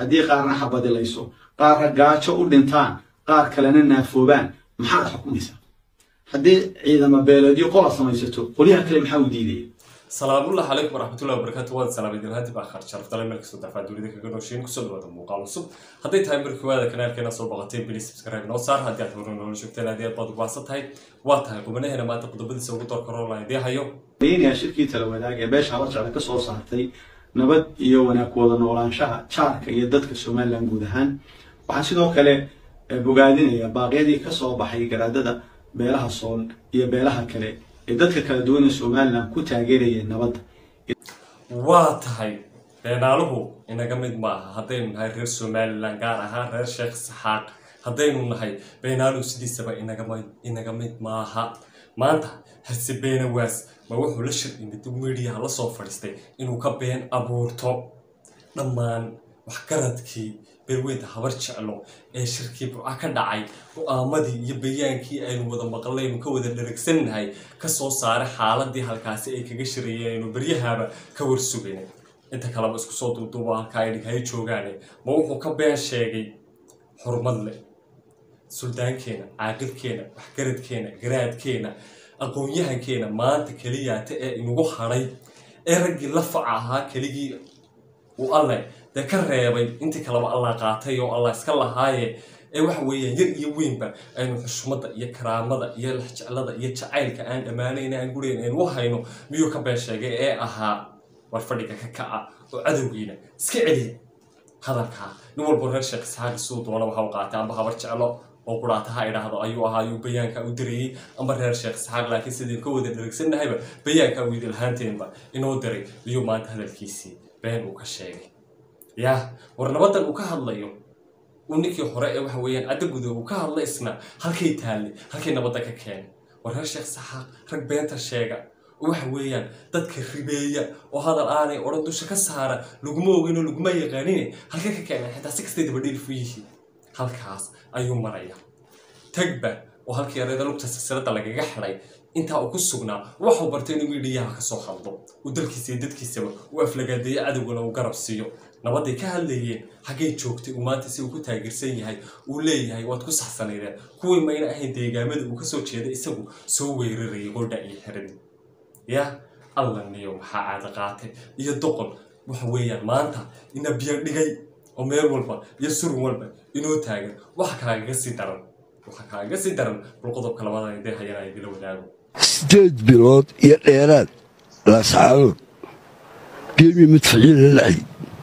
haddii qaarna xabadilayso qaarna gaajo u dhintaan qaar kalena naafoobaan maxaad xukumaysaa haddii ciidama beeleedyo qola samaysato qolyaha kale maxaa u diidaya salaamullahi calaykum waraxmatullahi wabarakaatu waad salaamaydin haddii baa khar sharafdale meel kastoo dafaa dunida kaga nooshiin kusoo dhawaada muuqaal cusub hadday tahay markii waada kanaalkeena soo boqotay bili subscribe noo saar haddii aad hore noola joogteen haddii aad baad ubaahsan tahay waa tahay qubanaheena maanta qodobadiisa ugu door karoolaa idii hayo yaa shirkii tala wadaag ee beesha habarjecla ka soo saartay nabad iyo wanaag wada noolaanshaha jaarka iyo dadka somalilan guud ahaan waxaan sidoo kale bogaadinaya baaqyadii ka soo baxay garaadada beelaha sool iyo beelaha kale ee dadka kala duwan ee somalilan ku taageerayeen nabadda waa tahay beenaaluhu inaga mid maaha haddaynu nahay reer somalilan gaar ahaan reer sheekh saxaaq haddaynu nahay beenaaluhu sidiisaba inaga mid maaha maanta hase beenawaas ma wuxuu la shir imid midiyaha la soo fadhiistay inuu ka been abuurto dhammaan waxgaradkii beerweynta habar jeclo ee shirkii burca ka dhacay go-aamadii iyo bayaankii aynu wada maqlaynu ka wada dharagsannahay kasoo saaray xaaladii halkaasi ay kaga shirayeen aynu beryahaaba ka warsugayna inta kaleba isku soo duuduuba halkaa ay dhighay joogaane ma wuxuu ka been sheegay xurmad leh suldaankeena caaqilkeena waxgaradkeena garaadkeena aqoon-yahankeena maanta keliyaata ee inugu hadhay ee raggii la faca ahaa keligii uu alleh dee ka reebay intii kaleba allah qaatay oo allah iska lahaaye ee waxa weeyaan yar iyo weynba aynu xushmada iyo karaamada iyo lexjeclada iyo jacaylka aan dhammaanayna aan gurigan aynu u hayno miyuu ka been sheegay ee ahaa war fadhiga ka kaca oo cadowgiina iska celiya hadalkaa nin walbo reer sheekh isxaaqi siduu doona waxa u qaatay amba habar jeclo oo quraataha idhaahdo ayuu ahaa ayuu bayaanka u dirayey amba reer sheekh isxaaq laakiin sidii ka wada dharagsanahayba bayaanka uu idilhaanteenba inoo diray miyuu maanta hadalkiisii been uu ka sheegay yah war nabadan uu ka hadlayo uu ninkii hore ee waxa weeyaan cadda gudo uu ka hadla isna halkay taallay halkay nabadda ka keenay war reer sheekh saxaaq rag beenta sheega oo waxa weeyaan dadka ribeeya oo hadal aanay odhan dusha ka saara laguma ogin oo laguma yaqaanine halkay ka keenay xitaa si kastay dabadhiilfu yihiin halkaas ayuu maraya tagba oo halkii yareeda lugta silsilada lagaga xidhay intaa uu ku sugnaa waxuu bartay inuu miidhiyaha kasoo hadlo uu dalkiisa iyo dadkiisaba uu aflagaadeeyo cadowgana uu garab siiyo nabaday ka hadlayeen xaggay joogtay uu maanta si uu ku taageersan yahay uu leeyahay waad ku saxsanaydeen kuwii mayna ahayn deegaamada uu kasoo jeeday isagu soo weerarayay qordha iyo xiradii yah alla niyo maxaa caada qaatay iyo doqon waxa weeyaan maanta ina biyo dhigay oo meel walba iyo surun walba inoo taagan waxa kaagaga sii daran waxa kaagaga sii daran bal qodobka labadan idee hayana idila wadaago sideed bilood iyo dheeraad laascaanood geemi madfaciin la lacay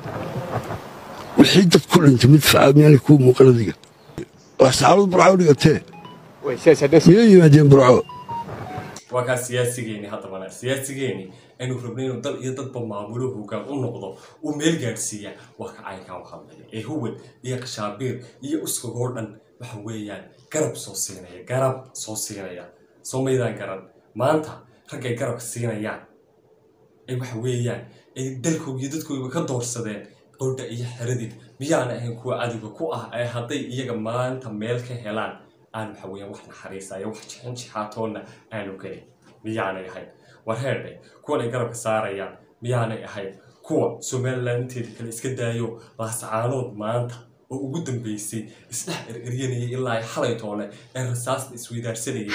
wixii dad ku dhintay madfaca miyaanay kuu muuqan adiga laascaanood burco dhigatee miyay yimaadeen burco waa kaa siyaasigeeni haddabana siyaasigeeni aynu rabnay inuu dal iyo dadba maamulo hoggaan u noqdo uu meel gaadhsiiya waa ka caynkaa u hadlaya ee huwad iyo qashaabiir iyo uskagoo dhan waxa weeyaan garab soo siinaya garab soo siinaya soo maydaan garan maanta raggay garabka siinayaan ay waxa weeyaan ay dalkooga iyo dadkooga ka doorsadeen qowdha iyo xeradii miyaana ahayn kuwa cadowga ku ah ee hadday iyaga maanta meel ka helaan aan waxa weeyaan wax naxariisaya wax jixin jixaatoonna aanu gelin miyaanay ahayn war heerdhe kuwan ay garabka saarayaan miyaanay ahayn kuwa somalilan inteeda kale iska daayo laascaanood maanta oo ugu dambeysay isdhex ereryanayay ilaa ay xalay toole ee rasaasta isweydaarsanayay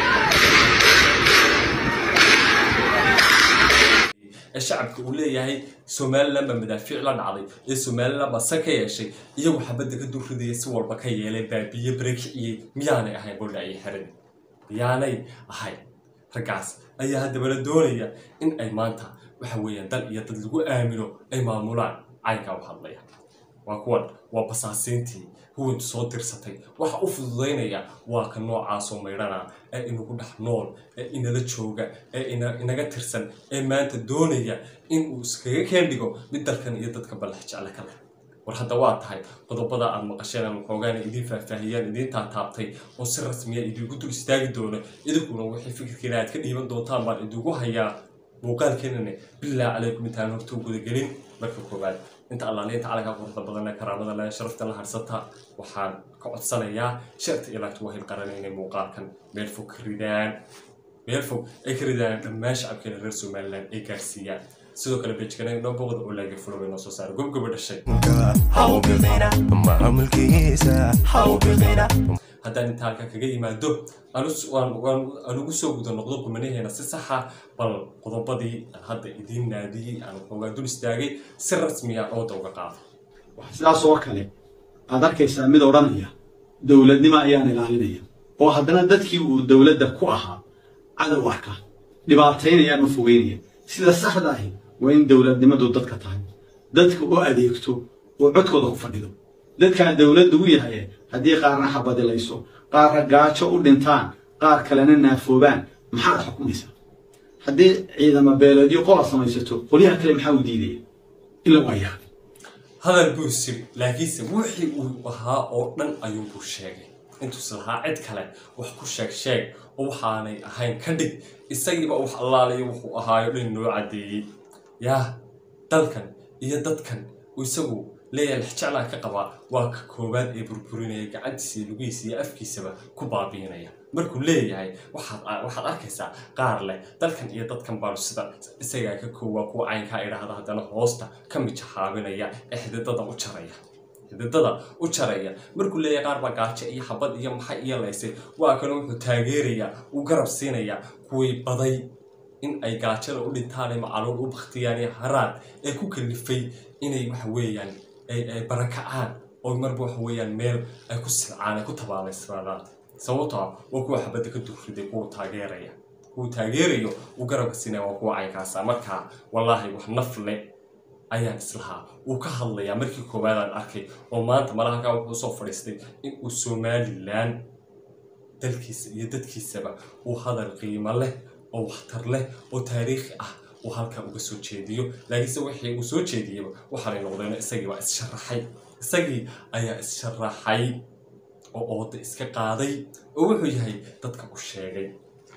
ee shacabka uu leeyahay somalilan baa madaafiic la dhacday ee somalilan baa san ka yeeshay iyagu xabadda ka durridaya si walba ka yeelay baabiye barekiciyey miyaanay ahayn bordha iyo xeradi miyaanay ahayn raggaas ayaa haddabana doonaya in ay maanta waxa weeyaan dal iyo dad lagu aamino ay maamulaan caynkaa u hadlaya waa kuwan waa basaasiintii huwantu soo dirsatay waxa u fududaynaya waa ka noocaasoo maydhana ee inagu dhex nool ee inala jooga ee inaga tirsan ee maanta doonaya in uu iskaga keen dhigo mid dalkan iyo dadka ballax jecle ka leh war hadda waa tahay qodobada aad maqasheen ama xoogaana idiin faahfaahiyaan idiin taataabtay oo si rasmiya idiinku dul istaagi doono idinkuna wixii fikirkiina aad ka dhiiban doontaan baan idigu hayaa muuqaalkeenana bilaa calaykum intaan hortuu gudagelin marka koowaad inta allaaliinta calanka quruxda badan ee karaamada leh sharafta la harsata waxaan ka codsanayaa sharta ilaagtu waa hilqaran inay muuqaalkan meel fog ka ridaan meel fog ay ka ridaan dhammaan shacabkeena reer somaliland ay gaarsiiyaan sidoo kale bejkana inoo boqda oo laagay fuloba inoo soo saara gobgoba dhashay haddaan inta halka kaga yimaado aan ugu soo guda noqdo gumanaheena si saxa bal qodobadii hadda idiin naadiyey aan xoogaa dul istaagay si rasmiya ooda uga qaado waxaa sidaas oo kale aad arkaysaa mid odhanaya dowladnimo ayaan ilaalinaya oo haddana dadkii uu dowladda ku ahaa cadow arka dhibaataynayaan u fogeynaya sida saxda ahi waa in dowladnimadu dadka tahay dadka u adeegto oo codkooda ku fadhido dadkaan dowladdu u yahay haddii qaarna xabadilayso qaarna gaajo u dhintaan qaar kalena naafoobaan maxaad xukumaysaa haddii ciidamo beeleedyo qola samaysato qolyaha kale maxaa u diidaya ila waa yaab hadal buu siri laakiinse wixii uu ahaa oo dhan ayuunbuu sheegay intuus lahaa cid kale wax ku sheeg sheeg oo waxaanay ahayn ka dhig isagiiba wax allaalayo wuxuu ahaayo dhan noo caddeeyey yaa dalkan iyo dadkan isagu leeyahay lixjeclaan ka qabaa waa ka koowaad ee burburinaya gacantiisa iyo lugihiisa iyo afkiisaba ku baabiinaya markuu leeyahay waxaad waxaad arkaysaa qaar leh dalkan iyo dadkan baanu sida isagaa ka koowaa kuwa caynkaa idhaahda haddana hoosta ka mijaxaabinaya ee xididada u jaraya xididada u jaraya markuu leeyahay qaar baa gaajo iyo xabad iyo maxay iyo laysay waa kale wuxuu taageerayaa uu garab siinayaa kuwii baday in ay gaajada u dhintaan ee macaluul u baktiyaan iyo haraad ee ku kalifay inay waxa weeyaan ay barakacaan oo marba waxa weeyaan meel ay ku silcaan ay ku tabaalaysnaadaan sababtoo ah waa kuwa xabadda ka durriday kuwa taageeraya kuwa taageerayo uu garabka siinaya waa kuwa caynkaasa markaa wallaahi wax naf le ayaan islahaa wuu ka hadlayaa markii koowaadaan arkay oo maanta malahalkaa wuxuu soo fadhiistay in uu somalilan dalkiisa iyo dadkiisaba uu hadal qiimo leh oo waxtar leh oo taariikhi ah uu halkaa uga soo jeediyo laakiinse wixii uu soo jeediyeyba waxaanay noqdeen isagii baa is-sharaxay isagii ayaa is-sharaxay oo ooda iska qaaday oo wuxuu yahay dadka u sheegay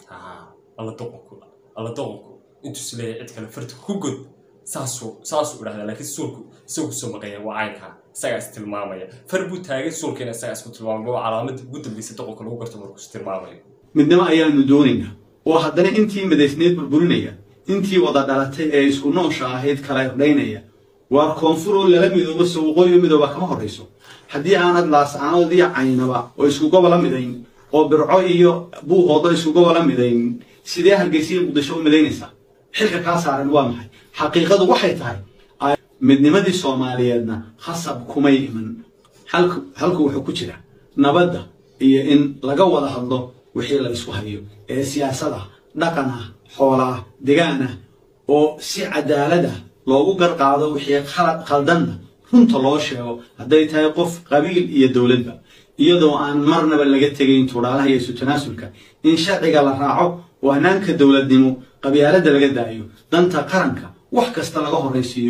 alla doqonku alla doqonku intuu is leeyahay cid kale farta ku god saasuu saasuu idhahdaa laakiin suulku isagu soo maqaya waa caynkaa isagaa is tilmaamaya far buu taagay suulkiina isagaa isku tilmaamaya waa calaamadda ugu dambaysa doqonka lagu garto markuu is tilmaamayo midnimo ayaanu doonaynaa oo haddana intii madaysneed burburinaya intii wada dhalatay ee isku noosha ahayd kala irdhaynaya waa koonfur oo lala midoobo sawqooyo midooba kama horrayso haddii aanad laascaanood iyo caynaba oo isku gobola midayn oo birco iyo buuqoodo isku gobola midayn sidee hargeysiya muqdisho u midaynaysaa xilka kaa saaran waa maxay xaqiiqadu waxay tahay midnimadii soomaaliyeedna khasab kumay iman halku halku wuxuu ku jira nabadda iyo in laga wada hadlo wixii la isku hayo ee siyaasada dhaqan ah xoola ah degaan ah oo si cadaalad ah loogu garqaado wixii khaldanna runta loo sheego hadday tahay qof qabiil iyo dowladba iyadoo aan marnaba laga tegayn tuudhaalaha iyo isu tanaasulka in sharciga la raaco oo hanaanka dowladnimo qabyaaladda laga daayo danta qaranka wax kasta laga horraysiiyo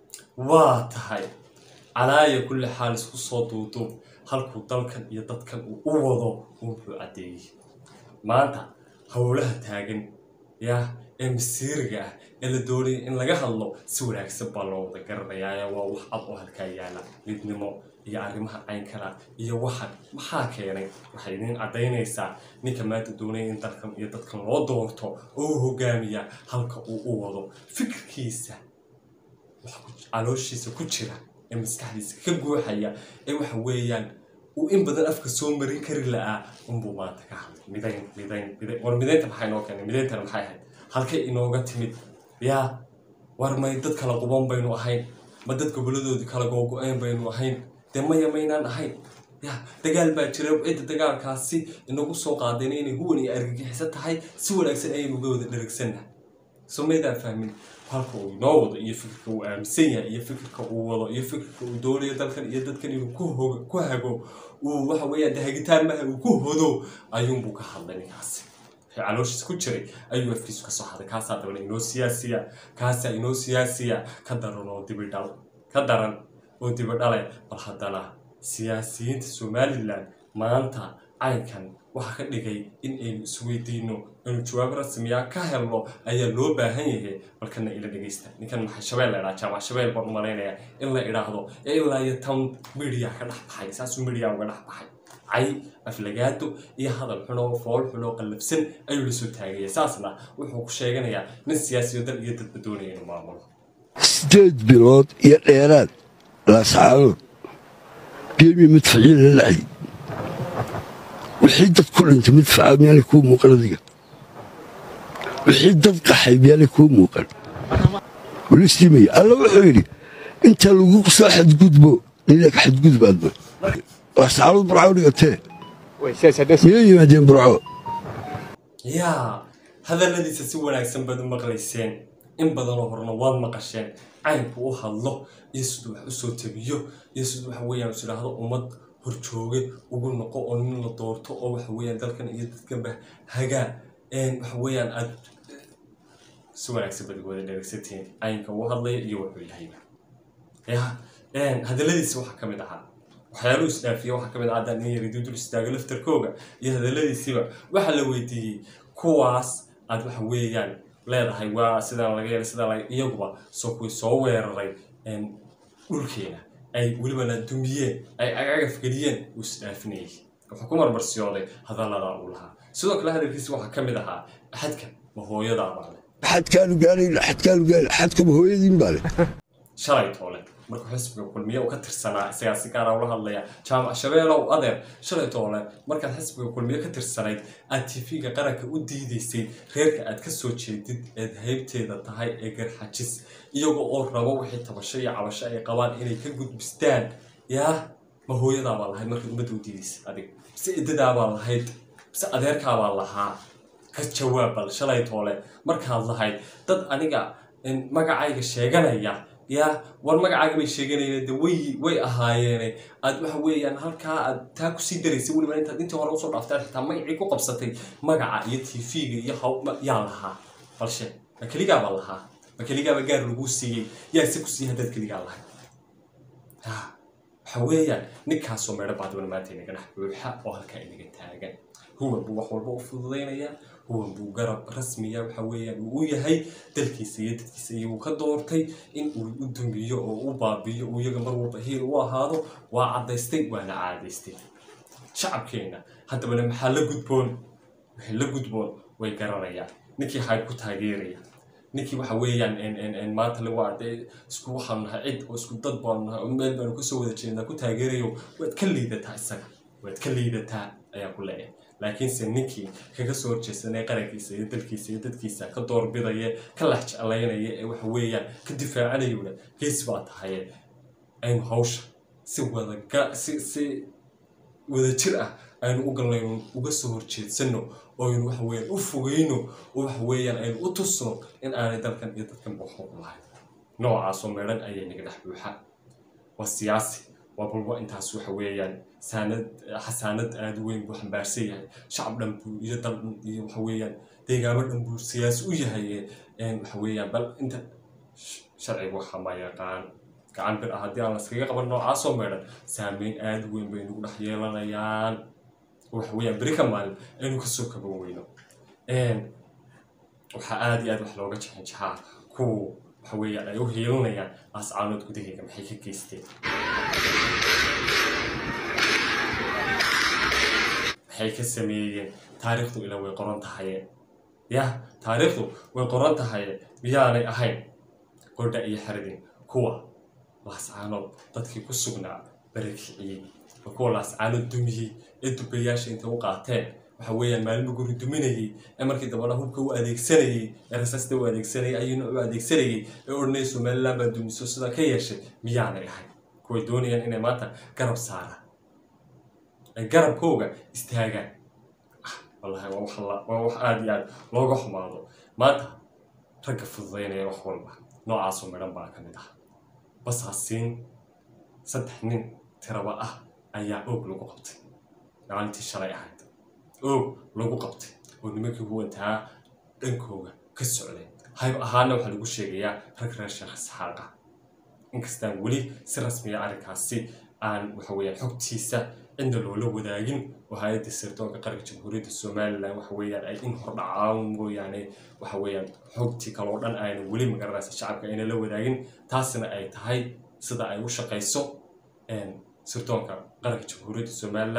waa tahay calaaya kulli xaal isku soo duuduub halkuu dalkan iyo dadkan uu u wado unbuu caddeeyey maanta howlaha taagan yaa ee masiiriga ah ee la doonaya in laga hadlo si wanaagsan baa loo wada garanayaa waa wax cad oo halkaa yaala midnimo iyo arrimaha caynkala iyo waxan maxaa keenay waxay idin caddaynaysaa ninka maanta doonaya in dalkan iyo dadkan loo doorto oo u hogaamiya halka uu u wado fikirkiisa calooshiisa ku jira ee maskaxdiisa ka guuxaya ee waxa weeyaan uu in badan afka soo marin kari la'aa unbuu maanta ka hadlay midayn midayn midayn war midaynta maxay noo keenay midayntana maxay ahayd halkay inooga timid yaa war may dad kala quban baynu ahayn ma dad goboladoodii kala googo-een baynu ahayn dee maya maynaan ahayn ya dagaal baa jira cidda dagaalkaasi inagu soo qaadeen inay huwan iyo argagixiso tahay si wanaagsan ayaynu uga wada dheragsannahay soo maydaan fahmin halka uu inoo wado iyo fikirka uu aaminsan yahay iyo fikirka uu wado iyo fikirka uu doonayo dalkan iyo dadkan inuu ku hogo ku hago uu waxa weeyaan de hagitaan maha uu ku hodo ayuunbuu ka hadlay ninkaasi wixii calooshiisa ku jiray ayuu afkiisu ka soo haday kaasaa dabana inoo siyaasiya kaasaa inoo siyaasiya ka daran oo dibidhal ka daran oo dibidhale bal haddana siyaasiyiinta somalilan maanta caynkan waxaa ka dhigay in aynu isweydiino inuu jawaab rasmiya ka helno ayaa loo baahan yahay balkana ila dhegeysta ninkan maxay shabeel la idhaha jaamac shabeel baan u malaynaya in la idhaahdo ee ilaa iyo tan midiya ka dhex baxay saasuu midiya uga dhex baxay cay aflagaado iyo hadal xun oo fool xun oo qallafsan ayuu la soo taagaya saasna wuxuu ku sheeganayaa nin siyaasiyo dal iyo dadba doonaya inuu maamulo sideed bilood iyo dheeraad laascaanood geemi madfaciin la lacay wixii dad ku dhintay madfaca miyaanay kuu muuqan adiga wixii dad qaxay miyaanay kuu muuqan walistimaya alla wuxuu yidhi inta lagu soo xadgudbo ninak xadgudbaadba laascaanood burco dhigatee miyay yimaadeen burco yaa hadalladiisa si wanaagsan baad u maqlayseen in badanoo horena waad maqasheen caynku u hadlo iyo siduu wax usoo tabiyo iyo siduu waxa weeyaan is idhaahdo ummad horjooge ugu noqo oo nin la doorto oo waxa weeyaan dalkan iyo dadkanba hagaa waxa weeyaan aad si wanaagsan baad wada dheregsatiin caynka uu hadlaya iyo wuxuu yahayba ya hadalladiisa waxaa ka mid ahaa waxyaaluhu isdhaafiya waxaa ka mid ah haddaan in yari dudul istaago laftarkooga iyo hadalladiisiiba waxaa la weydiiyey kuwaas aad waxa weeyaan leedahay waa sidaan laga yeelay sidaan laga iyaguba soo kuwii soo weeraray dhulkeena ay welibana dumiyeen ay agagaf geliyeen uu isdhaafinayay wuxuu ku marmarsiyooday hadalladaa uu lahaa sidoo kale hadalkiisa waxaa ka mid ahaa axadka ma hooyadaa baa leh xadkaanu gaarayna xadkaanu gaarayna xadkaba hooyadiin baa leh shalay toole markuu xisbiga kulmiye uu ka tirsanaa isagaa si gaara ula hadlaya jaamac shabeelow adeer shalay toole markaad xisbiga kulmiye ka tirsanayd aad tv-ga qaranka u diidaysay reerka aad ka soo jeedid eed haybteeda tahay ee garxajis iyaga oo rabo wixii tabasho iyo cabasho ay qabaan inay ka gudbistaan yaa ma hooyadaabaa lahayd markaad ummadda u diidaysay adig mise idadaabaa lahayd mise adeerkaabaa lahaa ka jawaab bal shalay toole markaad lahayd dad aniga magacayga sheeganaya yaa war magacaaga bay sheeganayeen de way way ahaayeene aad waxa weeyaan halkaa aad taa kusii daraysay weliba intaad intii hore usoo dhaaftaan xitaa magacii ku qabsatay magaca iyo tv-ga iyo haw yaa lahaa balshe ma keligaabaa lahaa ma keligaaba gaar laguu siiyey yaa se ku siiyey haddaad keligaa lahay ha waxa weeyaan ninkaasoo meedho baadwana maanta inaga dhex buuxa oo halkaa inaga taagan huwan buu wax walba u fududaynayaa huwan buu garab rasmiya waxa weeyaan uu u yahay dalkiisa iyo dadkiisa iyo uu ka doortay in uu u dumiyo oo u baabiyo uu iyaga mar walba hiil u ahaado waa caddaystay waana caadaystay shacabkeena haddabana maxaa la gudboon waxay la gudboon way garanayaan ninkii hayb ku taageeraya ninkii waxa weeyaan maanta le waa dee isku waxaanu nahay cid oo isku dad baanu nahay oo meel baanu kasoo wada jeednaa ku taageerayo waad ka liidataa isaga waad ka liidataa ayaan ku leeyahay laakiinse ninkii kaga soo horjeesanaya qarankiisa iyo dalkiisa iyo dadkiisa ka doorbidaya ka lax jeclaynaya ee waxa weeyaan ka difaacanayona gees baa tahaye aynu hawsha si wadaga si si wadajir ah aynu u galnayno uga soo horjeedsano oo aynu waxa weeyaan u fogeyno oo waxa weeyaan aynu u tusno in aanay dalkan iyo dadkan waxuuq lahayn noocaasoo meedhan ayay naga dhex buuxa waa siyaasi waa balba intaas waxa weeyaan saanad xasaanad aada weyn buu xambaarsan yahay shacab dhan buu iyo dal dhan iyo waxa weeyaan deegaamo dhan buu siyaasi u yahay waxa weeyaan bal inta sharciga waxa ma yaqaan gacan bir ah haddii aan laskaga qaban noocaasoo meedhan saameyn aada weyn bay nagu dhex yeelanayaan waxa weeyaan beri ka maalin aynu kasoo kaban weyno waxaa aada iyo aad wax looga jexin jaxaa kuwa waxa weeyaan ay u hiilinayaan ascaanood gudaheega maxay ka geysteen maxay ka sameeyeen taariikhdu ila way qoran tahaye yah taariikhdu way qoran tahaye miyaanay ahayn qordha iyo xaradin kuwa laascaanood dadkii ku sugnaa barakiciyey waa kuwa laascaanood dumiyey ee dubayaasha intay u qaateen waxa weeyaan maalmo guri duminayey ee markii dambana hubka u adeegsanayey ee rasaasta u adeegsanayay ayuuna u adeegsanayay ee odhanaya somaliland baa dumiso sidaa ka yeeshay miyaanay ahayn kuway doonayaan inay maanta garab saaraan ay garabkooga istaagaan wallahi waa wax la- waa wax aada iyo aada looga xumaado maanta ragga fududaynaya wax walba noocaasoo midhan baa ka mid ah basaasiin saddex nin tiraba ah ayaa oog lagu qabtay maalintii shalay ahayd oog lagu qabtay oo nimankii huwantaa dhankooga ka socday hayb ahaana waxaa lagu sheegayaa rag reer sheekh isxaaqa inkastaan weli si rasmiya arrinkaasi aan waxa weeyaan xogtiisa cidna loola wadaagin oo hay-adda sirdoonka qaranka jamhuuriyadda somalilan waxa weeyaan ay in hordhacaan mooyaane waxa weeyaan xogtii kaloo dhan ayna weli magaranaysa shacabka ayna la wadaagin taasina ay tahay sida ay u shaqayso een, sirdoonka qaranka jamhuuriyadda somalilan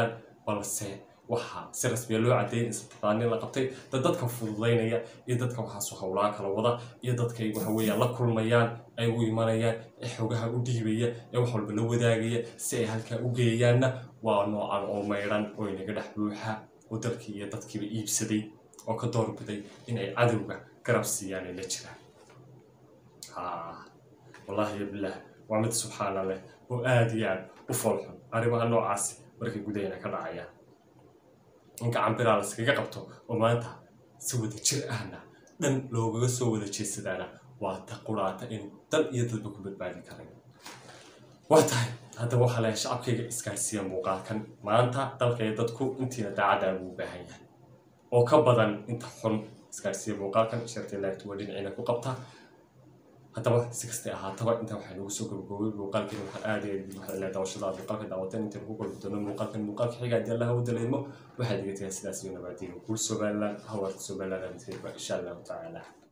balse waxaa si rasmiya loo cadeeyay in saddexdaani la qabtay dad dadka fududaynaya iyo dadka waxaasu howlaa kala wada iyo dadka ay waxa weeyaan la kulmayaan ay u imanayaan ee xogaha u dhiibaya ee wax walba la wadaagaya si ay halkaa u geeyaanna waa noocan oo maydhan oo inaga dhex buuxa oo dalkii iyo dadkiiba iibsaday oo ka doorbiday in ay cadowga garab siiyaan ay la jiraan haa wallaahi bilaah waa mid subxaana leh oo aada iyo aad u foolxun arrimaha noocaasi markay gudahayna ka dhacayaan in gacan biraa laskaga qabto oo maanta si wada jir ahna dhan loogaga soo wada jeedsadaana waa ta quraata inuu dal iyo dadba ku badbaadi karayo waa tahay haddaba waxaa leeyahay shacabkayga isgaarsiiya muuqaalkan maanta dalka iyo dadku intiina daacadda ugu baahan yahay oo ka badan inta xun isgaarsiiya muuqaalkan shartii laagtu waa dhinaciina ku qabtaa haddaba si kastay ahaataba intaa waxaa nagu soo gabagaboobay muuqaalkiina waxaan aad iyo aad waxaa ilaa daawashada muuqaalka daawateen intaan ku kulmi doono muuqaalkan muuqaalka xiga haddii allaha u dalaymo waxaad iga tagaa sidaas iyo nabaadiin guul somaliland hawarta somaliland insha allahu tacaala